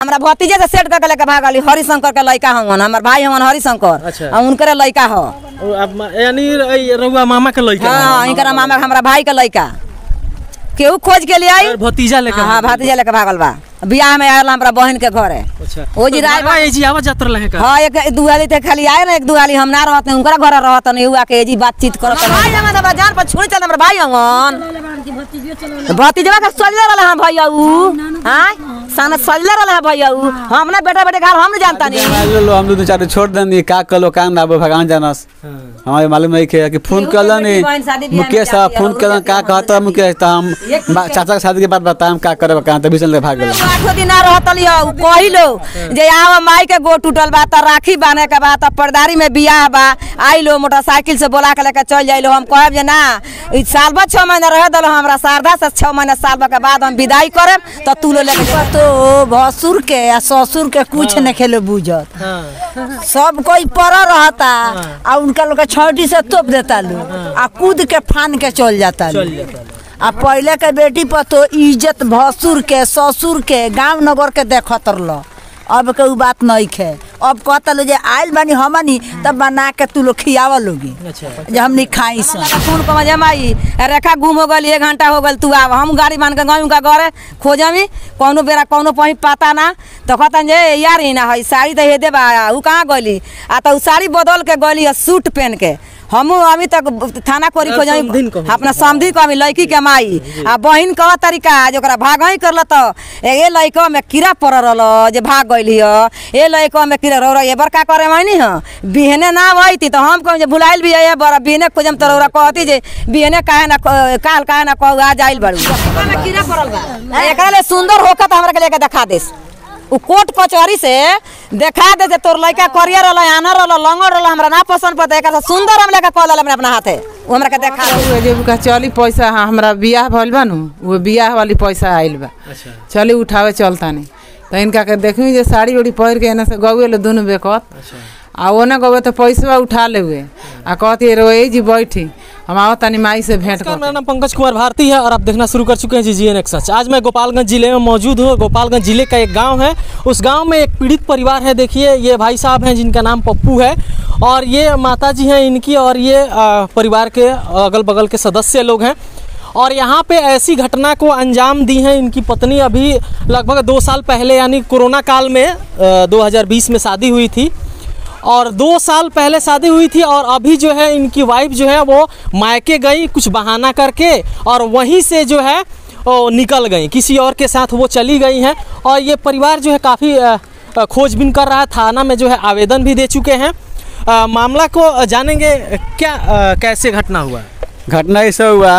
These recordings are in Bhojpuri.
हमरा भतीजे से सेट करके लेके भागली हरिशंकर के लड़का हवन हमर भाई हवन हरिशंकर अच्छा। आ उनकरे लड़का ह ओ, अब मा- यानी ए, रउआ मामा के लड़का हाँ इनकरा मामा हमरा भाई के लड़का केहू खोज के लिए आई और भतीजा लेकर हाँ भतीजा लेके भागल बा बियाह में आयल हमरा बहन के घरे अच्छा ओ जी तो राय बाबा, ए जी आवाज जातर रहे का हाँ एक दू आली ते खाली आए ना एक दू आली हम ना रहत नहीं उनकरा घर रहत नहीं हुआ के जी बातचीत करत भाई हमारा दबा जान पर छोड़ चल हमरा भाई हवन भतीजवा के सजले रहले हम भैया उ हां साना सजले रहले हैं भैया उ हम ना बेटा बेटे घर हम नहीं जानता नहीं मान लो हम दो चार छोड़ देनी का कलो काम ना अब भगवान जानस हमारे मालूम नहीं है कि फोन केहू कर तो नी बेटी बहन शादी ब्याह में मुकेश जाती साहब है, फोन और कर उनके का घर कहता मुकेश तो हम एक बा- चाचा के शादी के बाद बताएं का करे कहाँ तभी चलते भाग गए आठो दिन ना रहतली हो कहिलो जे आव माई के गो टूटल बा त राखी बांधे के बा त पर्दारी में बियाह बा आइलो मोटरसाइकिल से बोला के लेके चल जाइलो हम कहब जे ना ई साल भर छह महीना रह दलो हमरा शारदा से छह महीना साल भर के बाद हम विदाई करब त तू लो लेके तो भसुर के या ससुर के कुछ न खेले बुझत सब कोई पर रहता आ उनका लोग के छौटी से तोप देता लोग आ कूद के फान के चल जाता चल लोग जाता आ पहले के बेटी पर तो इज्जत भसुर के ससुर के गांव नगर के देखत रह अब के उ बात नहीं खे अब कहता लो जे आइल बानी हमनी तब बना के तू लोग खियावा लोगी अच्छा जे हमनी खाई सन फोन कर मजे माई रेखा गुम हो गल एक घंटा हो गल तू आव हम गाड़ी मान के गई उनका घरे खोजमी कौनो बेरा कौनो पही पता ना तो कहतन जे यार ही ना है साड़ी तो हे देबा उ कहाँ गली आ तो उ साड़ी बदल के गली है सूट पहन के हमू अभी तक थाना कोरी समधिन खोजमी कहू। अपना समधी को अभी लड़की के माई आ बहिन कह तरीका जो ओकरा भाग ही करल तो ए लड़का में कीड़ा पड़ रहल जे भाग गइल हिय ए लड़का में कीड़ा रह ए बार का करे मैनी ह बिहने ना वही तो हम कहम जे भुलाइल भी है बड़ा बिहने खोजम तो रौरा कहती जे बिहने काहे ना क- काल काहे ना कहू आ जाइल बड़ू में कीड़ा पड़ल बा एकरा ले सुंदर होकर तो हमरा के लेके दिखा देस उ कोर्ट कचहरी से देखा दे जे तोर लड़का करियर रहल आना रहल लंगड़ रहल हमरा ना पसंद पड़ता एकरा से सुंदर हम लेके कह लेले अपना हाथे उ हमरा के देखा दे उहे जे का चली पैसा हाँ हमरा बियाह भइल बा नु वो बियाह वाली पैसा आइल बा अच्छा चली उठावे चलता नहीं तो इनका के देखी जे साड़ी उड़ी पहिर के एने से गौए ले दुनू बेकत आ ओने गौए तो पैसा उठा ले हुए आ कहती रोए जी बैठी हम आओ तनी माई से भेंट नमस्कार कर मेरा नाम पंकज कुमार भारती है और आप देखना शुरू कर चुके हैं जी जी एन सच आज मैं गोपालगंज जिले में मौजूद हूँ गोपालगंज जिले का एक गांव है उस गांव में एक पीड़ित परिवार है देखिए ये भाई साहब हैं जिनका नाम पप्पू है और ये माता जी हैं इनकी और ये आ, परिवार के अगल बगल के सदस्य लोग हैं और यहाँ पे ऐसी घटना को अंजाम दी है इनकी पत्नी अभी लगभग दो साल पहले यानी कोरोना काल में आ, 2020 में शादी हुई थी और दो साल पहले शादी हुई थी और अभी जो है इनकी वाइफ जो है वो मायके गई कुछ बहाना करके और वहीं से जो है वो निकल गई किसी और के साथ वो चली गई हैं और ये परिवार जो है काफ़ी खोजबीन कर रहा है थाना में जो है आवेदन भी दे चुके हैं अ, मामला को जानेंगे क्या अ, कैसे घटना हुआ घटना ऐसा हुआ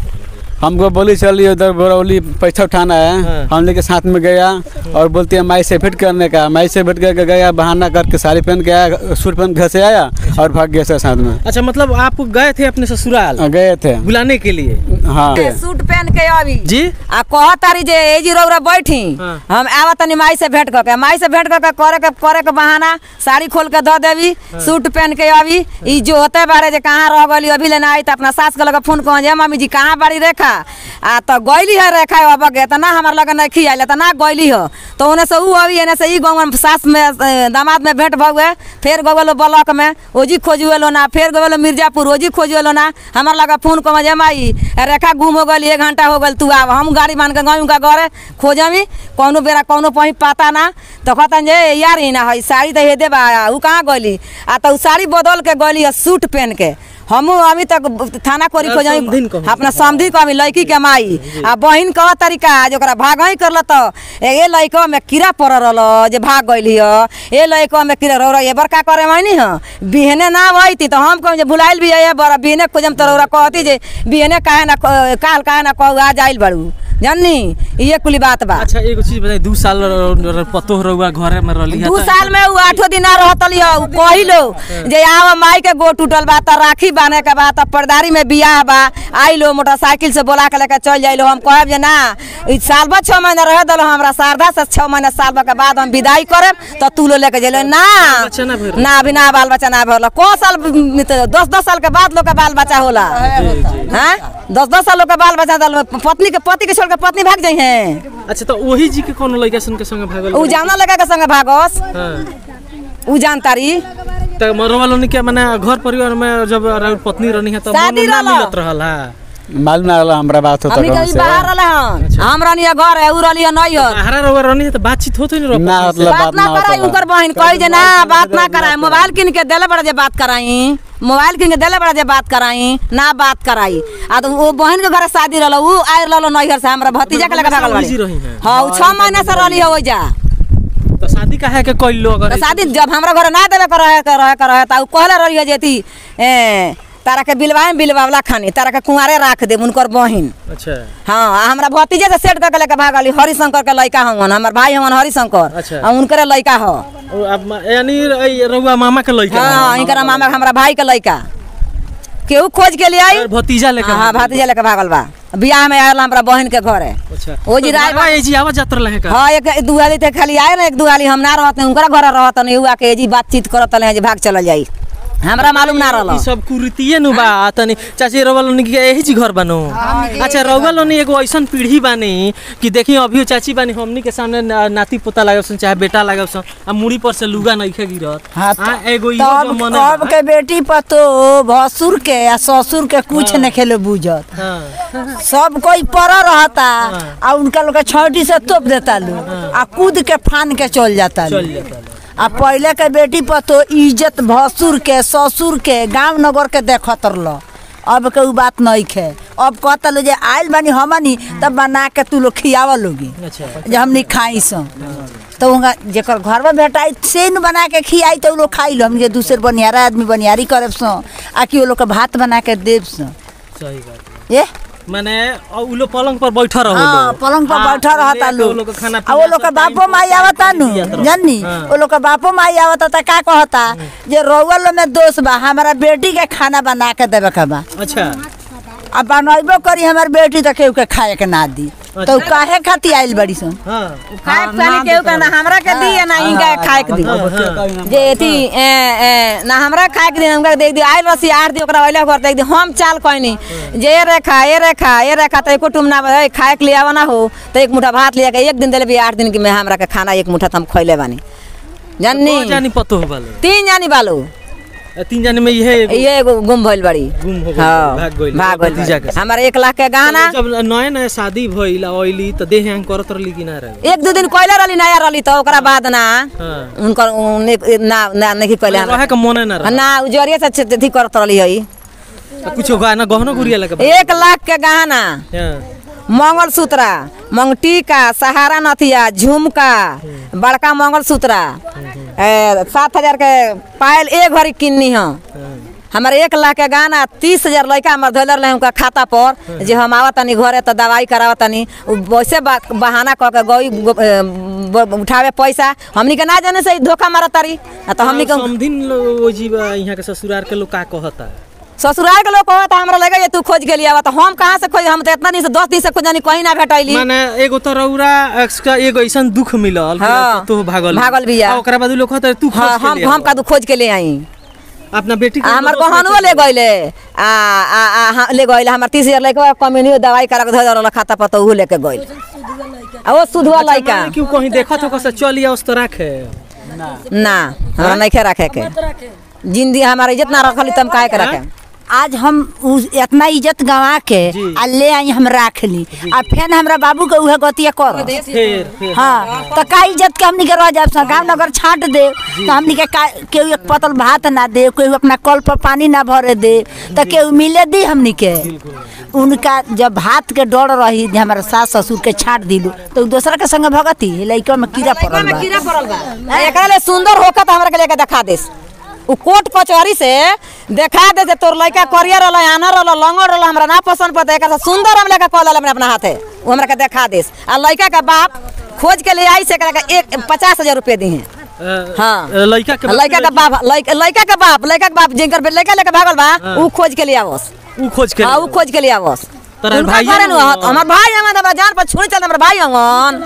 हमको बोली चली उधर बरौली पैसा उठाना है हाँ। हम लेके साथ में गया और बोलती है माई से भेंट करने का माई से भेंट करके गया बहाना करके साड़ी पहन के आया सूट पहन के घर से आया और भाग गया सर साथ में अच्छा मतलब आप गए थे अपने ससुराल और गए थे बुलाने के लिए हाँ सूट पहन के अभी जी आ कह तारी जे ए जी रौरा बैठी हाँ। हम आवा तनी माई से भेंट करके माई से भेंट करके करे के करे के बहाना साड़ी खोल के दे देवी सूट पहन के अभी ई जो होते बारे जे कहाँ रह गली अभी लेना आई त अपना सास के लगे फोन कह जे मम्मी जी कहाँ बाड़ी रेखा आ तो गईली है रेखा अब गे त ना हमार लगे नहीं खियाइले त ना गईली हो तो ओने से ऊ अभी एने से ई गाँव में सास में अ, दामाद में भेंट भगुए फिर गवेलो ब्लॉक में ओजी खोजुएलो ना फिर गवेलो मिर्जापुर ओजी खोजुएलो ना हमार लगा फोन कम जे माई रेखा गुम हो गल एक घंटा हो गल तू आव हम गाड़ी मान के गई उनका घरे खोजमी कौनो बेरा कौनो पही पता ना तो कहतन जे यार ही ना है साड़ी तो हे देबा उ कहाँ गली आ तो उ साड़ी बदल के गली है सूट पहन के हमू अभी तक थाना कोरी समधिन खोजमी कहू। अपना समधी को अभी लड़की के माई आ बहिन कह तरीका जो ओकरा भाग ही करल तो ए लड़का में कीड़ा पड़ रहल जे भाग गइल हिय ए लड़का में कीड़ा रौरा ए बार का करे मैनी ह बिहने ना वही तो हम कहम जे भुलाइल भी है बड़ा बिहने खोजम तो रौरा कहती जे बिहने काहे ना क- काल काहे ना कहू आ जाइल बड़ू जाननी ये कुली बात बा अच्छा एगो चीज बताई दू साल र- र- पतोह रहुआ घरे में रहली है दू त- साल में उ आठो दिन ना रहतली ह उ कहिलो जे आव माई के गो टूटल बा त राखी बांधे के बा त पर्दारी में बियाह बा आइलो मोटरसाइकिल से बोला के लेके चल जाइलो हम कहब जे ना ई साल भर छह महीना रह दलो हमरा शारदा से छह महीना साल भर के बाद हम विदाई करब त तू लो लेके जइलो ना बच्चा ना भइल? ना अभी ना बाल बच्चा ना भरल को साल में त दस दस साल के बाद लोग के बाल बच्चा होला हैं दस दस साल लोग के बाल बच्चा दल पत्नी के पति के छोड़ के पत्नी भाग जाइ हैं अच्छा तो वही जी के कोनो लड़का सन के संगे भागल उ जाना लगा के संगे भागस हाँ उ जानतारी तो मरवा लोनी के माने घर परिवार में जब राउर पत्नी रहनी है तो शादी मन ना रहला। मिलत रहल है मालूम ना रहला हमरा बात होता हमनी कौन कहीं से बाहर रहले हन हम रहनी है घर है उ रहली है नहीं है बाहर रहुआ रहनी है तो बातचीत होते नहीं ना रहो मतलब बात बात ना ना कराई होता उनकर बहन कही जे ना बात ना कराई मोबाइल किन के देले बड़ा जे बात कराई मोबाइल किन के देले बड़ा जे बात कराई ना बात कराई आ तो वो बहन के घर शादी रहल उ आय रहल नैहर से हमरा भतीजा के लगा भागल जी बाड़ी रही हैं हां उ 6 महीना से रहली है ओइजा तो शादी काहे के कोई लोग तो शादी जब हमरा घर ना देवे कर रहे कर रहे कर रहे त उ कहले रही है जे थी ए तारा के बिलवाए बिलवावला खानी तारा के कुंवारे राख दे उनकर बहिन अच्छा हाँ आ हमरा भतीजे से सेट करके लेके भागली हरिशंकर के लड़का हवन हमर भाई हवन हरिशंकर अच्छा। आ उनकरे लड़का ह ओ, अब मा- यानी ए, रहुआ मामा के लड़का हाँ इनकर मामा हमरा भाई के लड़का केहू खोज के लिए आई और भतीजा लेकर हाँ भतीजा लेके भागल बा बियाह में आयल हमरा बहन के घरे अच्छा ओ जी तो राय घरवा ए जी आवाज जात रहे का हाँ एक दू हाली ते खाली आए ना एक दू हाली हम ना रहत नहीं उनकरा घर रहत नहीं हुआ के जी बातचीत करत रहे जे भाग चल जाई हमरा मालूम ना रहल ई सब कुरीतिये नु बा तनी चाची रउआ लोनी के यही जी घर बनो अच्छा रउआ लोनी एगो ऐसन पीढ़ी बानी कि देखी अभी चाची बानी हमनी के सामने ना- नाती पोता लागल सन चाहे बेटा लागल सन आ मुड़ी पर से लुगा नइखे गिरत हाँ, आ एगो इहो जो तब मने अब के बेटी पतो भसुर के या ससुर के कुछ न खेले बुझत हाँ सब कोई पर रहता आ उनका लोग के छौटी से तोप देता लो आ कूद के फान के चल जाता लो चल जाता आ पहले के बेटी पतो इज्जत भसुर के ससुर के गांव नगर के देखत रह अब के उ बात नहीं खे अब कहता लो जे आइल बानी हमनी तब बना के तू लोग खियावा लोगी अच्छा जे हमनी खाई सो तो उनका जेकर घर में भेटाई से न बना के खियाई तो उ लोग खाई लो हमनी के दूसरे बनियारा आदमी बनियारी करे सो आ कि उ लोग के भात बना के देव सो सही बात ये माने अ उ लोग पलंग पर बैठा रहो हाँ लोग पलंग पर हाँ, बैठा रहता लेके उ लोग लोग के खाना आ वो लोग के बापो माई आवता नु जाननी हाँ। वो लोग के बापो माई आवता त का कहता जे रउआ लो में दोष बा हमारा बेटी के खाना बना के देवे के बा अच्छा अब बनैबो करी हमार बेटी त केहू के खाए के ना दी तो उ काहे खाती आइल बड़ी सन हाँ खाए के पानी केहू के ना हमरा के दी ना इनका खाए के दी जे एथी ए, ए, ना हमरा खाए के दी उनका देख दी आइल रसी आर दी ओकरा वैला घर देख दी हम चाल कहनी जे ए रेखा ए रेखा ए रेखा त एको टुम ना ए, खाए के लिए आवा ना हो त एक मुठा भात लिया के एक दिन देले भी आठ दिन के में हमरा के खाना एक मुठा त हम खइले बानी जाननी तो जानी पतो हो वाले तीन जानी बालू तीन जाने में यह एगो ये एगो गुम भइल बड़ी गुम हो गइल, हाँ, भाग गइल, भाग गइल भतीजा के साथ। हमारे एक लाख के गहना जब नया नया शादी भइल ऑयली तो देह हैंग करत रहली कि ना रहे एक दू दिन कोयले रहली नया रहली तो ओकरा बाद ना हाँ उनकर उन्ने- ना ना नहीं कोयले रहे के मने ना रहे ना उजरिया से छ- अथी करत रहली है कुछ गाना गहना गुड़िया लगे एक लाख के गहना मंगल सूत्रा मंगटीका सहारा नथिया झुमका बड़का मंगल सूत्रा सात हजार के पायल एक भरी किन्नी हम हमारे एक लाख के गाना तीस हजार लड़का हमारे धोल रहे उनका खाता पर जे हम आवत तनी घरे तो दवाई करावत तनी उ वैसे बा, बहाना कह के गई गो- ए, ब- उठावे पैसा हमनी के ना जाने से ई धोखा मारत तारी आ तो हमनी के समधिन लो जी बा यहाँ के ससुराल के लोग का कहता ससुराल के लोग कहता हमरा लगे जे तू खोज के लिया तो हम कहाँ से खोज हम तो इतना दिन से दस दिन से खोजनी कहीं ना भेटैली माने एगो तो रौरा एक्स का एगो ऐसन दुख मिलल हाँ, तो भागल भागल बिया। आ ओकरा बाद उ लोग कहता तू खोज हाँ के हम ले हम आवा। का तू खोज के ले आई अपना बेटी के आ, हमर दोस्त बहनुओ ले गइले आ आ आ हाँ, ले गइले हमर तीस हजार लेके कम्युनियो दवाई करा के धर रहल खाता पर तो उ लेके गइल आ वो सुधवा लइका माने क्यों कहीं देखत हो कसे चल या उस तरह के ना हमरा नहीं रखे के जिंदगी हमारे इज्जत ना रखली तम काहे के रखे आज हम उ इतना इज्जत गंवा के जी। आ ले आई हम राख ली आ फिर हमरा बाबू के उहे गतिया कर फिर फिर हाँ तो का इज्जत के हमनी के रह जाब सन गाँव नगर छाट दे तो हमनी के का केहू एक पतल भात ना दे केहू अपना कल पर पानी ना भरे दे तो केहू मिले दी हमनी के उनका जब भात के डर रही जे हमारा सास ससुर के छाट दिलू तो उ दूसरा के संगे भगती लइका में कीड़ा पड़ल बा कीड़ा पड़ल बा एकरा ले सुंदर होकर तो हमरा के लेके दिखा देस उ कोट कचहरी से देखा दे जे तोर लइका करियर रहल आनर रहल लंगर रहल हमरा ना पसंद पड़ता एकरा से सुंदर हम लेके कॉल लेब अपना हाथे उ हमरा के दिखा देस आ लइका का बाप खोज के ले आई से एकरा के एक पचास हजार रुपये दी हैं हाँ। लड़का के लइका का बाप लइका लइका का बाप लइका का बाप जिनकर बे- लइका लेके भागल बा उ खोज के ले आवस उ खोज के हाँ उ खोज के ले आवस तोरा उनका भाइये घरे न न हत- हमर भाई हमार दबा जान पर छोड़ चल हमर भाई हंगन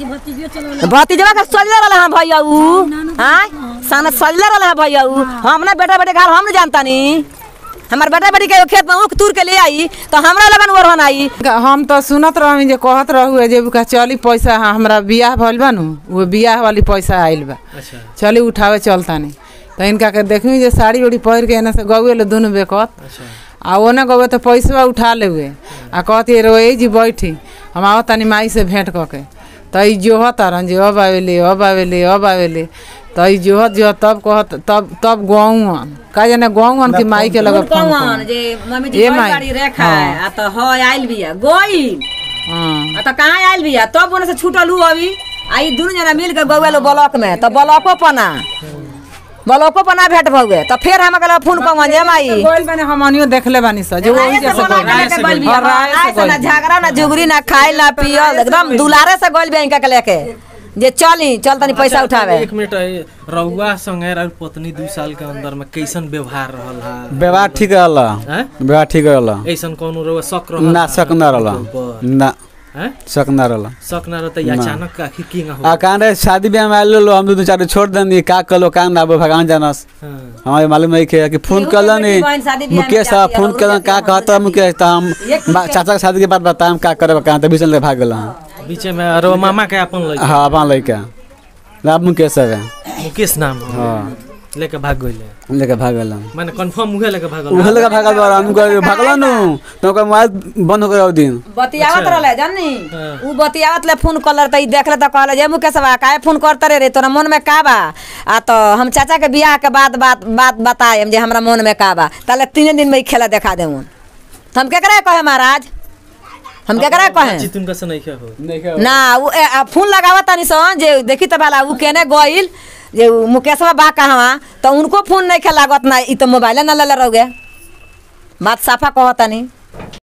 भतीजवा के सजले रहल हम भैया उ हां सन सजले रहल है भैया उ हम ना बेटा बेटे घर हम न जानता नी हमार बेटा बेटी के खेत में ऊख तूर के ले आई तो हमरा लगन ओरहन आई हम तो सुनत रही जे कहत रहू जे का चली पैसा हाँ, हमरा बियाह भइल बा नु वो बियाह वाली पैसा आइल बा अच्छा चली उठावे चलतानी तो इनका के देखी जे साड़ी उड़ी पहिर के एने से गौए ले दुनू बेकत अच्छा आ ओने गौए तो पैसा उठा ले हुए आ कहती रोए जी बैठी हम आओ तनी माई से भेंट कऽ के तो ई जोहत तारन जे अब आवेले अब आवेले अब आवेले तो ई जोहत जो तब कहत तब तब गौवन का जाने गौवन की माई के लगे फोन कौन कर जे मम्मी ए जी गई माई। गाड़ी रेखा आ तो हो आइल बिया गई हाँ आ तो कहाँ आइल बिया तब ओने से छूटल हूँ अभी आई दुनू जना मिल के गौए लो ब्लॉक में तो ब्लॉको पना ब्लॉको पना भेंट भौगे तो फिर हम अगला फोन कौन जे माई गोइल बानी हमनियो देखले बानी स जो वही जैसे बोला गोइल के गइल बिया। और राय से आए से ना गोइल। झगड़ा ना जुगरी ना खाइल ना पियल एकदम दुलारे से गोल बिया इनका के लेके जे चली चल तनी पैसा उठावे एक मिनट ए, रउआ संगे और पत्नी दू साल के अंदर में कैसन व्यवहार रहल हा व्यवहार ठीक रहल हैं? व्यवहार ठीक रहल ऐसन कोनो रउआ शक रहल ना हा? शक न रहल ऊपर? ना हैं? शक न रहल शक ना रहता या अचानक आखिर की ना हो आ कहाँ रहे शादी ब्याह में आयल लो हम दू चार छोड़ देनी का कलो का ना भगवान जानस हाँ। हमारे मालूम नहीं है कि फोन केहू कर के बेटी नी बहन शादी ब्याह में मुकेश जाती साहब है, फोन और कर उनके का साथ कहता मुकेश तो हम एक बा- चाचा के शादी के बाद बताएं का करे कहाँ तो बीच में भाग गल हैं बीचे में और मामा के अपन लगे हाँ अपन लड़का राम मुकेश साहब है मुकेश नाम हो हाँ लेके भाग गइले लेके भाग गल हैं माने कंफर्म उहे लेके भागल उहे लेके भागल बा हम कह भागल नु तो ओकर मोबाइल बंद हो गया ओ दिन बतियावत रहले जानी हाँ। उ बतियावत ले फोन कलर त ई देखले त कहले जे मुकेशवा काहे फोन करत रे रे तोरा मन में का बा आ तो हम चाचा के बियाह के बाद बात बात बताएम जे हमरा मन में का बा ताले तीन दिन में ई खेला देखा देऊन तो हम केकरा कहे महाराज हम केकरा कहे चित उनका से नहीं हो ना उ ए, आ, फोन लगावत तनी सन जे देखी त बाला उ केने गइल जे उ मुकेशवा बा कहवा तो उनको फोन नहीं खे लागत ना ई तो मोबाइल ना ले रहोगे बात साफा कहत तनी